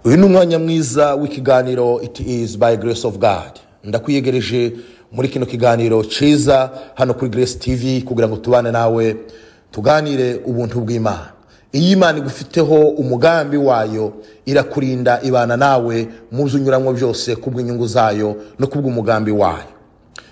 uyu ni umwanya mwiza w'ikiganiro it is by grace of god ndakwiyegereje muri kino kiganiro cyiza hano kuri grace tv kugira ngo tubane nawe tuganire ubuntu bw'imana iyo imana igufiteho umugambi wayo irakurinda ibana nawe mu byo unyuramo byose kubw'inyungu zayo no kubw'umugambi wayo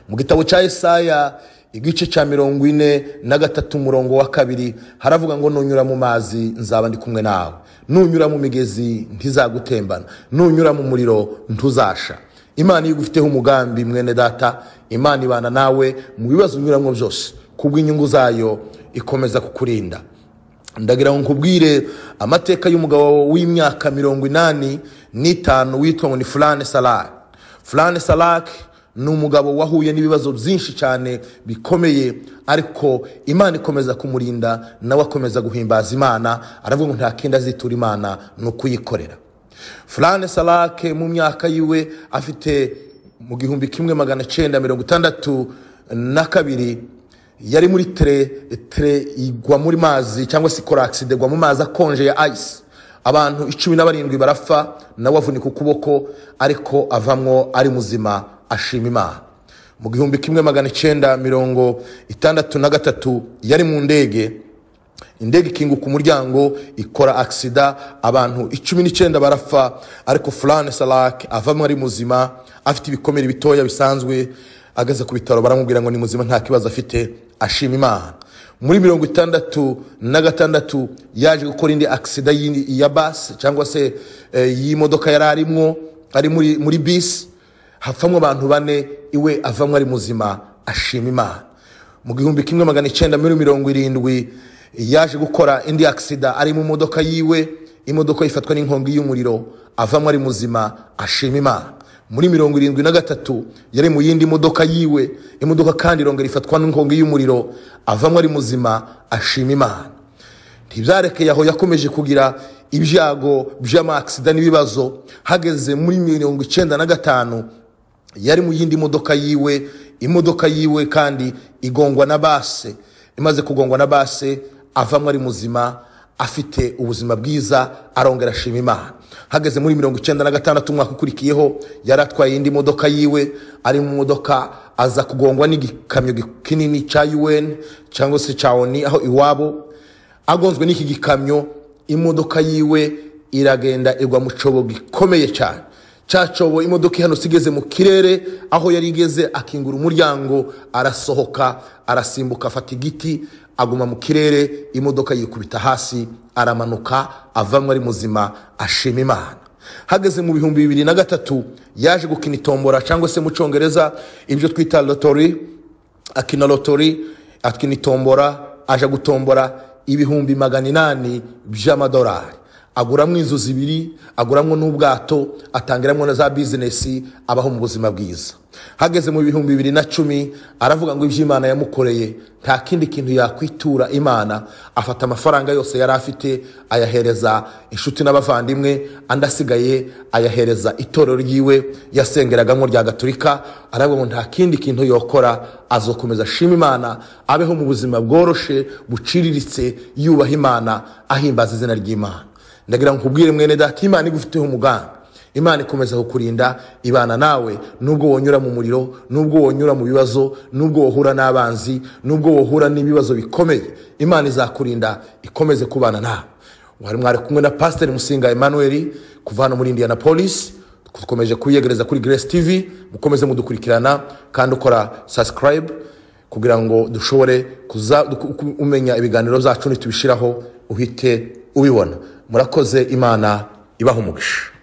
mu gitabo cya Yesaya igice cya mirongo ine na gatatu umurongo wa kabiri haravuga ngo nunyura mu mazi nzaba ndi kumwe nawe nunyura mu migezi ntizagutembana nunyura mu muriro ntuzasha imana iyo igufiteho umugambi mwene data imana ibana nawe mu bibazo unyuramo byose kubw'inyungu zayo ikomeza kukurinda ndagira ngo nkubwire amateka y'umugabo w'imyaka mirongo inani n'itanu witwa ngo ni furane salake furane salake ni umugabo wahuye n'ibibazo byinshi cyane bikomeye ariko imana ikomeza kumurinda nawe akomeza guhimbaza imana aravuga ngo nta kindi azitura imana ni ukuyikorera furane salake mu myaka yiwe afite mu gihumbi kimwe magana cyenda mirongo itandatu na kabiri yari muri tere tere igwa muri mazi cyangwa se korakisida igwa mu mazi akonje ya ayisi abantu icumi na barindwi barapfa nawe avunika ukuboko ariko avamwo ari muzima ashima imana mu gihumbi kimwe magana cyenda mirongo itandatu na gatatu yari mu ndege indege ikinguka umuryango ikora agisida abantu icumi n'icyenda barapfa ariko furane salake avamo ari muzima afite ibikomere bitoya bisanzwe ageze ku bitaro baramubwira ngo ni muzima nta kibazo afite ashima imana muri mirongo itandatu na gatandatu yaje gukora indi agisida ya basi cyangwa se y'imodoka yari arimwo ari muri bisi hapfamo abantu bane iwe avamo ari muzima ashima imana mu gihumbi kimwe magana icyenda muri mirongo irindwi yaje gukora indi agisida ari mu modoka yiwe imodoka yifatwa n'inkongi y'umuriro avamo ari muzima ashima imana muri mirongo irindwi na gatatu yari mu yindi modoka yiwe imodoka kandi irongera ifatwa n'inkongi y'umuriro avamo ari muzima ashima imana ntibyarekeye aho yakomeje kugira ibyago by'amakisida n'ibibazo hageze muri mirongo icyenda na gatanu yari mu yindi modoka yiwe imodoka yiwe kandi igongwa na base imaze kugongwa na base avamo ari muzima afite ubuzima bwiza arongera ashima imana hageze muri mirongo icyenda na gatandatu umwaka ukurikiyeho yari atwaye indi modoka yiwe ari mu modoka aza kugongwa n'igikamyo kinini cya UN cyangwa se cya oni aho iwabo agonzwe n'iki gikamyo imodoka yiwe iragenda igwa mu cyobo gikomeye cyane cya cyobo imodoka ihanutse igeze mu kirere aho yari igeze akingura umuryango arasohoka arasimbuka afata igiti aguma mu kirere imodoka yikubita hasi aramanuka avamo ari muzima ashima imana hageze mu bihumbi bibiri na gatatu yaje gukina itombora cyangwa se mu cyongereza ibyo twita lotori akina lotori akina itombora aje gutombora ibihumbi magana inani by'amadolari aguramo inzu zibiri aguramo n'ubwato atangiramo na za bizinesi abaho mu buzima bwiza hageze mu bihumbi bibiri na cumi aravuga ngo iby'imana yamukoreye nta kindi kintu yakwitura imana afata amafaranga yose yari afite ayahereza inshuti n'abavandimwe andi asigaye ayahereza itorero ryiwe yasengeragamo rya gaturika aravuga ngo nta kindi kintu yokora azokomeza ashima imana abeho mu buzima bworoshe buciriritse yubaha imana ahimbaza izina ry'imana ndagira ngo nkubwire mwene data imana igufiteho umugambi imana ikomeza kukurinda ibana nawe nubwo wonyura mu muriro nubwo wonyura mu bibazo nubwo wohura n'abanzi nubwo wohura n'ibibazo bikomeye imana izakurinda ikomeze kubana nawe wari mwari kumwe na pasiteri musinga Emmanuel kuva hano muri indiana polisi dukomeje kuyegereza kuri Grace tv mukomeze mudukurikirana kandi ukora subscribe kugira ngo dushobore umenya ibiganiro zacu ntitubishyiraho uhite ubibona murakoze imana ibaha umugisha